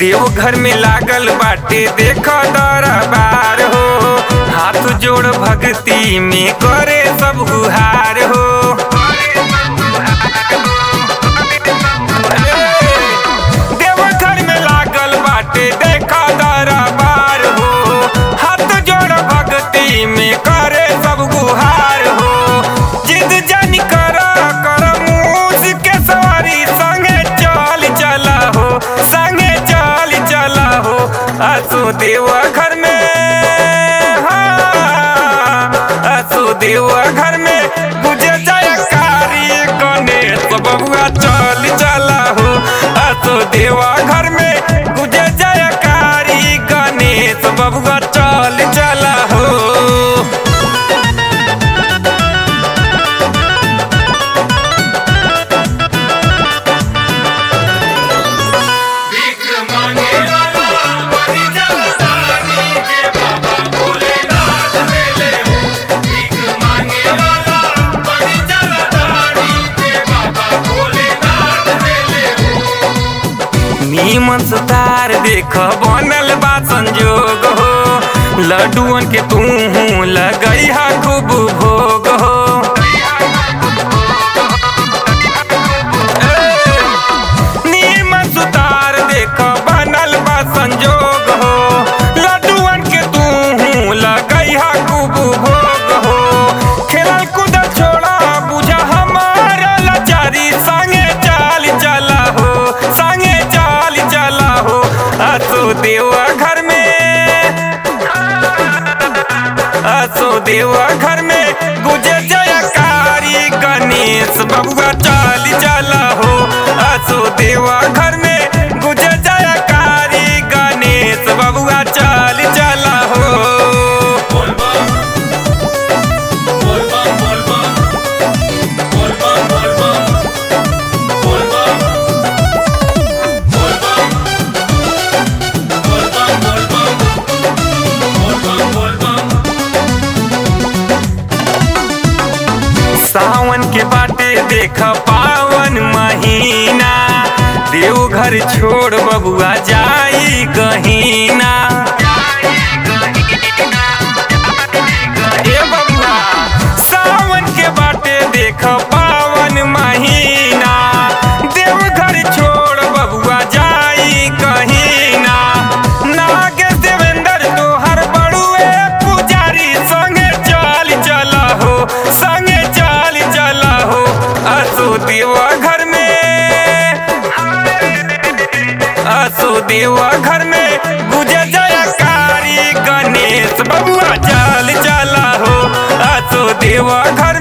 देवघर में लागल बाटे देख दरबार हो हाथ जोड़ भक्ति में करे सब गुहार हो देवघर में लागल बाटे देख दरबार हो हाथ जोड़ भक्ति में करे सब गुहार हो जिद जानी कर कर मूस के सवारी संगे चल चला हो संगे चल चला हो असो देवा घर में हाँ, असो देवा घर में बुझे जयकारी गणेश बबुआ चल चला हो असो देवा घर में बुझे जयकारी गणेश बबुआ चल चला हो नीमन सुतार देख बनल बा संजोग हो लड्डुअन के तू लगई हा खूब भोग हो नीमन सुतार देख बनल बा संजोग हो लड्डुअन के तू लगई हा खूब भोग हो खेलल कूद छोड़ा बुझा हमार लाचारी संगे चाल चला हो संगे चाल चला हो असो देवा घर में असो देवा घर में गुजे जयकारी गणेश बबुआ चाल चला हो असो देवा घर में गुजे जयकारी गणेश बबुआ चाल चला हो सावन के बाटे देख पावन महीना देवघर छोड़ बबुआ जाई कहीना ए बबुआ सावन के बाटे देख पावन महीना देवघर छोड़ बबुआ जाई कहीना नागेश देवेंद्र तोहर बड़ुए पुजारी संगे चल चला हो संगे चल चला हो असो देवा घर में असो देवा घर में गुजे जयकारी गणेश बबुआ चल चला हो असो देवा घर